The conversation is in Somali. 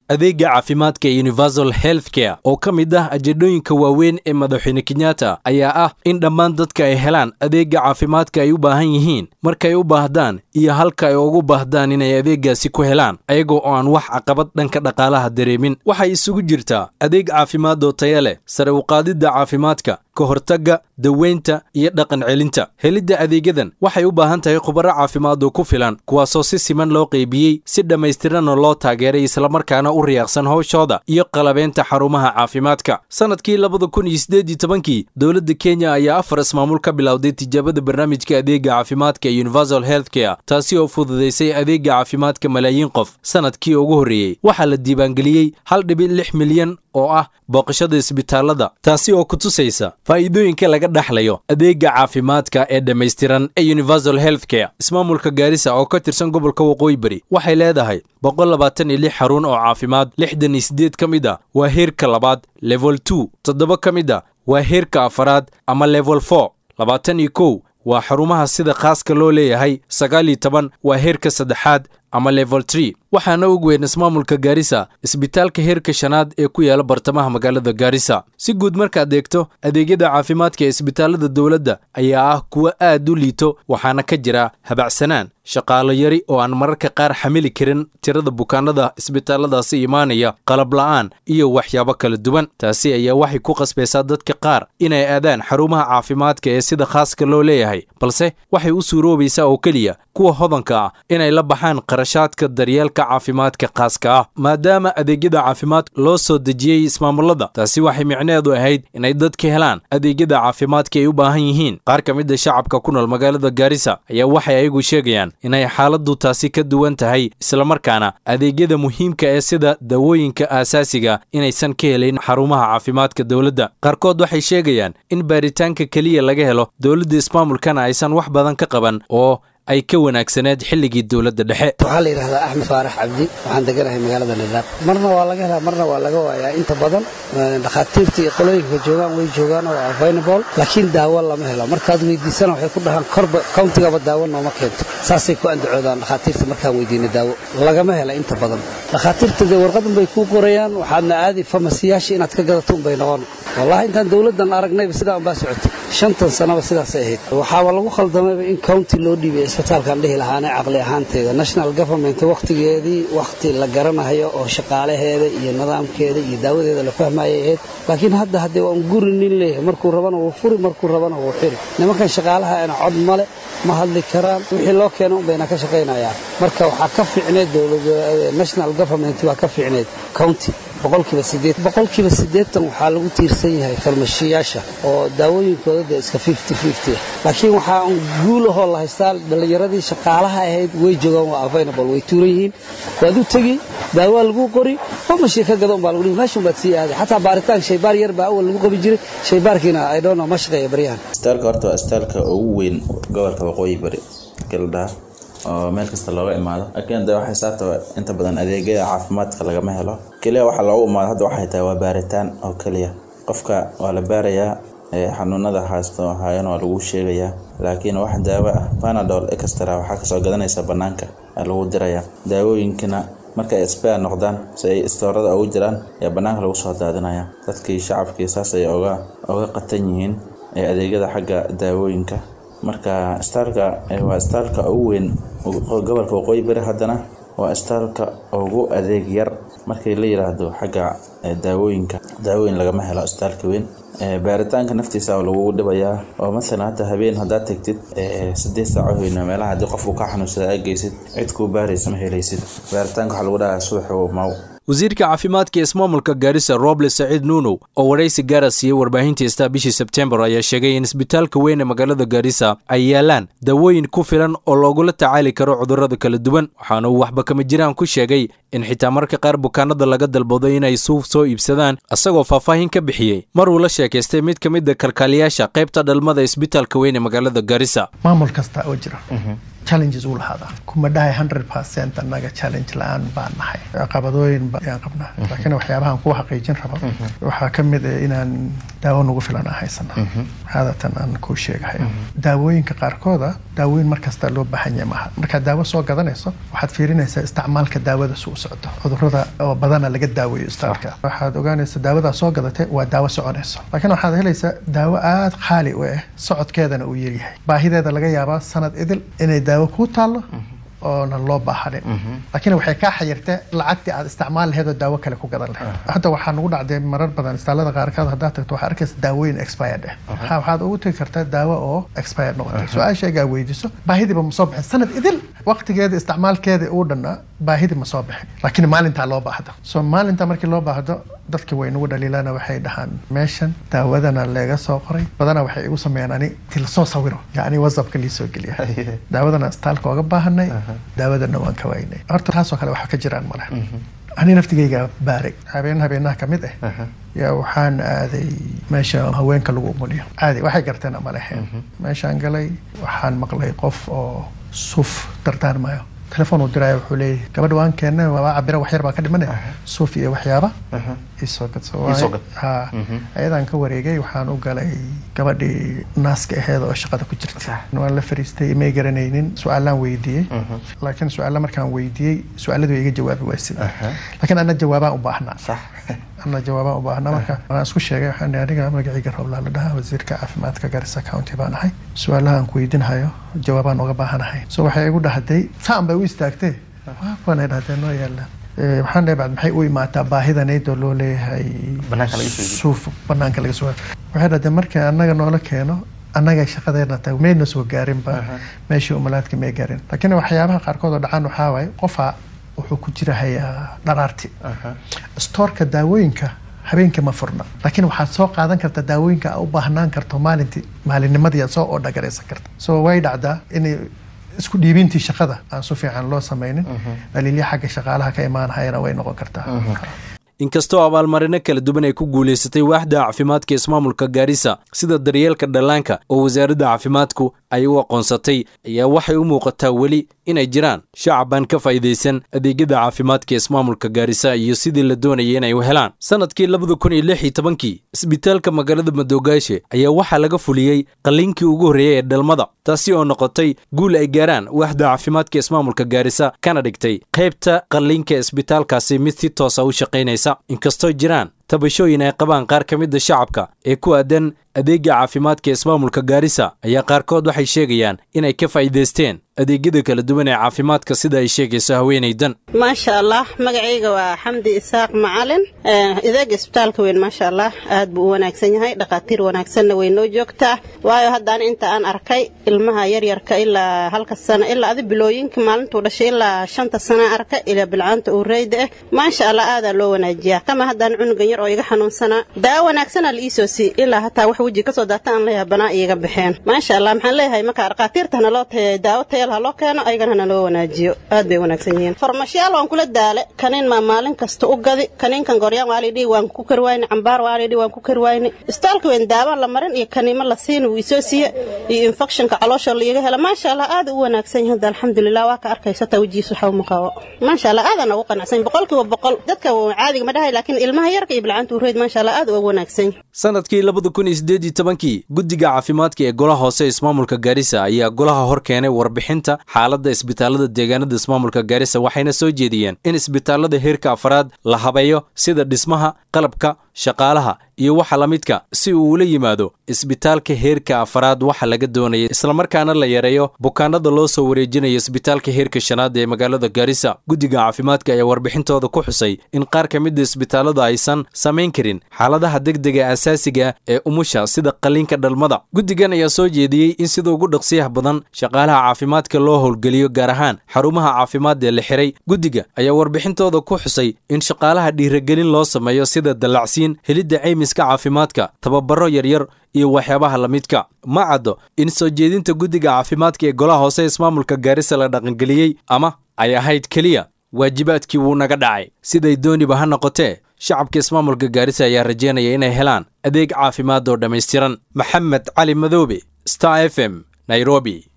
adeega caafimaadka ee universal health care oo ka mid ah ajedhooyinka waaweyn ee madaxweyne kenyatta ayaa ah in dhammaan dadka ay helaan adeega caafimaadka ay u baahan yihiin markay u baahdaan iyo halka ay ugu baahdaan inay adeegaasi ku helaan ayagoo oo aan wax caqabad dhanka dhaqaalaha dareemin waxay isugu jirtaa adeeg caafimaad oo taya leh sare uqaadidda caafimaadka ka hortagga daweynta iyo dhaqan celinta helidda adeegyadan waxay u baahan tahay khubaro caafimaad oo ku filan kuwaasoo si siman loo qaybiyey si dhammaystiranna loo taageeray islamarkaana u riyaaqsan howshooda iyo qalabeynta xarumaha caafimaadka sannadkii labada kun iyo siddeed iyo tobankii dowladda kenya ayaa afar ismaamul ka bilowday tijaabada barnaamijka adeega caafimaadka ee universal health care taasi oo fududaysay adeega caafimaadka malaayiin qof sannadkii ugu horreeyey waxaa la diiwaangeliyey hal dhibic lix milyan oo ah booqashada isbitaalada taasi oo ku tusaysa faa'iidooyinka laga dhexlayo adeega caafimaadka ee dhammaystiran ee universal health care ismaamulka gaarisa oo ka tirsan gobolka waqooyi bari waxay leedahay boqol labaatan iyo lix xarun oo caafimaad lixdan iyo siddeed ka mid a waa heerka labaad level two toddoba ka mid a waa heerka afaraad ama level four labaatan iyo kow waa xarumaha sida khaaska loo leeyahay sagaal iyo toban waa heerka saddexaad ama level tree waxaana og weyn ismaamulka gaarisa isbitaalka heerka shanaad ee ku yaala bartamaha magaalada gaarisa si guud markaad eegto adeegyada caafimaadka ee isbitaalada dowladda ayaa ah kuwo aad u liito waxaana ka jira habacsanaan shaqaalo yari oo aan mararka qaar xamili karin tirada bukaanada isbitaalladaasi imaanaya qalab la'aan iyo waxyaabo kala duwan taasi ayaa waxay ku qasbaysaa dadka qaar inay aadaan xarumaha caafimaadka ee sida khaaska loo leeyahay balse waxay u suuroobaysaa oo keliya kuwa hodanka ah inay la baxaan qarashaadka daryeelka caafimaadka khaaska ah maadaama adeegyada caafimaad loo soo dejiyey ismaamulada taasi waxay micneedu ahayd inay dadka helaan adeegyada caafimaadka ay u baahan yihiin qaar ka mid a shacabka ku nool magaalada gaarisa ayaa waxay ayagu sheegayaan inay xaaladdu taasi ka duwan tahay islamarkaana adeegyada muhiimka ee sida dawooyinka aasaasiga inaysan ka helayn xarumaha caafimaadka dowladda qaarkood waxay sheegayaan in baaritaanka keliya laga helo dowladda ismaamulkana aysan wax badan ka qaban oo ay ka wanaagsaneed xilligii dowladda dhexe waxaa la yidhahdaa axmed faarax cabdi waxaan deganahay magaalada nadaab marna waa laga helaa marna waa laga waayaa inta badan dhakhaatiirta iyo qolooyinka joogaan way joogaan oo available laakiin daawo lama helo markaad weydiisana waxay ku dhahaan korba countigaba daawo nooma keento saasay ku andacoodaan dhakhaatiirta markaan weydiina daawo lagama hela inta badan dhakhaatiirta dee warqadan bay kuu qorayaan waxaadna aadi famasiyaasha inaad ka gadato unbay noqon wallahi intaan dowladdan aragnayba sidaa unbaa socotay shantan sanaba sidaasay ahayd waxaaba lagu khaldamayba in county loo dhiibay isbitaalkaan dhihi lahaane caqli ahaanteeda national government wakhtigeedii wakhti la garanayo oo shaqaalaheeda iyo nidaamkeeda iyo daawadeeda la fahmayay ahayd laakiin hadda haddee waa un guri nin leeyahay markuu rabana wuu furi markuu rabana wuu xiri nimankan shaqaalaha ana cod male ma hadli karaan wixii loo keena un bayna ka shaqaynayaan marka waxaa ka fiicneed national government waa ka fiicneed county boqolkiiba sideed boqolkiiba siddeetan waxaa lagu tiirsan yahay farmashiyaasha oo daawooyinkooda dee iska fifty fifty ah laakiin waxaa un guulahoo la haystaa dhallinyaradii shaqaalaha ahayd way joogaan waa available way tuuran yihiin waad u tegi daawaa lagu qori farmashii ka gada un baa lagu dhihi meesha baad sii aaday xataa baaritaan shaybaar yar baa awal lagu qabi jiray shaybaarkiina i don't know ma shaqeeya baryahan istaalka horta waa istaalka ugu weyn gobolka waqooyi bari galdhaa oo meel kasta looga imaado laakiin de waxay saabta inta badan adeegyada caafimaadka lagama helo keliya waxaa loogu imaado hadda waxay tahay waa baaritaan oo keliya qofka waa la baarayaa xanuunada haasto haayana waa lagu sheegayaa laakiin wax daawo ah panadol extra waxaa kasoo gadanaysa banaanka lagu diraya daawooyinkana markay expire noqdaan si ay istoorada ugu jiraan ayaa banaanka lagu soo daadinaya dadkii shacabkii saas ay oga oga qatan yihiin adeegyada xagga daawooyinka marka istaalka waa istaalka ugu weyn gobolka waqooyi bari haddana waa istaalka ugu adeeg yar markii la yiraahdo xagga daawooyinka daawooyin lagama helo istaalka weyn baaritaanka naftiisa lagugu dhibayaa oo masalan hadda habeen haddaad tegtid sideed saaco hoyna meelaha haddii qofku ka xanuunsada aad geysid cid kuu baaraysa ma helaysid baaritaanka waxaa lagu dhahaa subax maw wasiirka caafimaadka ismaamulka gaarisa roble saciid nuunow oo waraysi gaara siiyey warbaahinta istaa bishii sebtembar ayaa sheegay in isbitaalka weyn ee magaalada gaarisa ay yaalaan dawooyin ku filan oo loogula tacaali karo cudurrada kala duwan waxaana uu waxba kama jiraan ku sheegay in xitaa marka qaar bukaanada laga dalbado inay suuf soo iibsadaan isagoo faahfaahin ka bixiyey mar uu la sheekaystay mid ka mid a kalkaaliyaasha qaybta dhalmada isbitaalka weyn ee magaalada gaarisa maamul kasta oo jira challenges uu lahaada kuma dhahay hundred percent annaga challenge la-aan baan nahay caqabadooyin ayaan qabnaa laakiin waxyaabahan kuwa xaqiijin rabo waxaa ka mid ah inaan daawo nagu filan aan haysana haadatan aan kuu sheegahay daawooyinka qaarkooda daawooyin markasta loo baahan yahay maaha markaad daawo soo gadanayso waxaad fiirinaysaa isticmaalka daawada si u socdo cudurada oo badana laga daaweeyo istaalka waxaad ogaanaysa daawadaa soo gadatay waa daawo soconayso laakiin waxaad helaysaa daawo aada qaali u ah socodkeedana uu yaryahay baahideeda laga yaabaa sanad idil inay daawo kuu taallo oona loo baahanin laakiin waxay kaa xayirtee lacagtii aad isticmaal laheed oo daawo kale ku gadan lahayd hadda waxaa nagu dhacday marar badan istaalada qaarkood haddaad tagto waxaa arkaysa daawooyin expired ah waxaa waxaad ugu tegi kartaa daawo oo expired noqotay su-aashaygaa weydiiso baahidiiba ma soo bixin sanad idil waqtigeeda isticmaalkeeda uu dhannaa baahidii ma soo bixin laakiin maalintaa loo baahdo so maalinta markii loo baahdo dadka way nagu dhaliilana waxay dhahaan meeshan daawadana leega soo qoray badana waxay igu sameeyaan ani til soo sawiro yacni whatsappka lii soo geliya daawadana istaalka ooga baahanay daawadana waan ka waynay horta taasoo kale waxa ka jiraan male ani naftigayga baaray habeen habeenaha ka mid ah yaa waxaan aaday meesha haweenka lagu umuliyo caadi waxay garteen ama leheen meeshaan galay waxaan maqlay qof oo suuf dardaarmayo telefoon uu diraayo wuxuu leeyahay gabadha waan keennay waa cabira wax yar baa ka dhimanay suuf iyo waxyaaba isoo gad ha ayadaan ka wareegay waxaan u galay gabadhii naaska aheed oo shaqada ku jirta waan la fariistay may garanaynin su-aalaan weydiiyey laakiin su-aalla markaan weydiiyey su-aaladu way iga jawaabi waysay laakiin ana jawaabaan u baahnaa ana jawaabaan u baahnaa marka waan isku sheegay waxaan aniga magacayga roblaa la dhahaa wasiirka caafimaadka garissa county baan ahay su-aalaha aan ku weydiinhayo jawaabaan uga baahanahay so waxay igu dhahday saan bay u istaagtee waanay dhahdee noo yaalaan waxaan dhahay bacd maxay u imaataa baahidanaydoo loo leeyahay suuf banaanka laga soo waxay dhahdeen markii annaga noola keeno annaga shaqadeena tahay mayna soo gaarinba meeshii umalaadka may gaarin laakiin waxyaabaha qaarkood oo dhacaan waxaa waaye qofaa wuxuu ku jira hayaa dharaarti stoorka daawooyinka habeenkii ma furna laakiin waxaad soo qaadan karta daawooyinka a u baahnaan karto maalintii maalinnimadii aad soo odhagaraysan karta so way dhacdaa inay isku dhiibintii shaqada aan su fiican loo samaynin dhaliilya xagga shaqaalaha ka imaanahayana way noqon kartaa inkastoo abaalmarino kala duwan ay ku guulaysatay waaxda caafimaadka ismaamulka gaarisa sida daryeelka dhallaanka oo wasaaradda caafimaadku ay u aqoonsatay ayaa waxay u muuqataa weli inay jiraan shacabaan ka faa'iidaysan adeegyada caafimaadka ismaamulka gaarisa iyo sidii la doonayay inay u helaan sannadkii labada kun iyo lix iyo tobankii isbitaalka magaalada madoogaashe ayaa waxaa laga fuliyey qalliinkii ugu horreeyey ee dhalmada taasi oo noqotay guul ay gaaraan waaxda caafimaadka ismaamulka gaarisa kana dhigtay qaybta qalliinka isbitaalkaasi mid si toosa u shaqaynaysa inkastoo jiraan tabashooyin ay qabaan qaar ka mida shacabka ee ku aadan adeega caafimaadka ismaamulka gaarisa ayaa qaarkood waxay sheegayaan inay ka faa'iidaysteen adeegyada kala duwan ee caafimaadka sida ay sheegayso haweenaydan maasha allah magacayga waa xamdi isaaq macalin adeega isbitaalka weyn maasha allah aad buu u wanaagsan yahay dhakhaatiir wanaagsanna way noo joogtaa waayo haddaan inta aan arkay ilmaha yaryarka ilaa halka sano ilaa adi bilooyinka maalintuu dhashay ilaa shanta sana arka ilaa bilcaanta uu reyda ah maasha allah aadaa loo wanaajiyaa kama haddaan cunugan yar oo iga xanuunsanaa daawo wanaagsanaa la iisoo sii ilaa hataa wax weji kasoo daata aan leeyahay banaa iiga baxeen maasha allah maxaan leeyahay marka dhakhaatiirtana loo tayay daawo tayal ha loo keeno ayagana hana loo wanaajiyo aad bay wanaagsan yihiin farmashiyaal waan kula daale kaniin maa maalin kasta u gadi kaniinkan goryaan waa lidhi waan ku kari wayne cambaar waa lidhi waan ku kari wayne istaalka weyn daawo la marin iyo kaniimo la siin wuu isoo siiye iyo infectionka caloosha laiga hela maasha allah aad u wanaagsan yahay hadda alxamdulilah waa ka arkaysa taa wejigiisa waxa uma qabo maasha allah aadaan ugu qanacsan boqolkiiba boqol dadka caadiga ma dhahay laakiin ilmaha yarka iyo bilcaanta ureyd maasha allah aad uga wanaagsan sanadkii labada kun iyo siddeed iyo tobankii guddiga caafimaadka ee golaha hoose ismaamulka gaarisa ayaa golaha hor keenay warbixinta xaaladda isbitaalada deegaanada ismaamulka gaarisa waxayna soo jeediyeen in isbitaalada heerka afraad la habeeyo sida dhismaha qalabka shaqaalaha iyo waxa la midka si uu ula yimaado isbitaalka heerka afraad waxa laga doonaya islamarkaana la yareeyo bukaanada loo soo wareejinayo isbitaalka heerka shanaad ee magaalada gaarisa guddiga caafimaadka ayaa warbixintooda ku xusay in qaar ka mida isbitaalada aysan samayn karin xaaladaha degdega asaasiga ee umusha sida qalliinka dhalmada guddigan ayaa soo jeediyey in sida ugu dhaqsiyaha badan shaqaalaha caafimaadka loo howlgeliyo gaar ahaan xarumaha caafimaad ee la xiray guddiga ayaa warbixintooda ku xusay in shaqaalaha dhiiragelin loo sameeyo sida dallacsiin helidda caymiska caafimaadka tababaro yaryar iyo waxyaabaha la midka ma caddo in soo jeedinta guddiga caafimaadka ee golaha hoose ismaamulka gaarisa la dhaqangeliyey ama ay ahayd keliya waajibaadkii wuu naga dhacay siday dooniba ha noqotee shacabka ismaamulka gaarisa ayaa rajeynaya inay helaan adeeg caafimaad oo dhammaystiran maxamed cali madoobe star f m nairobi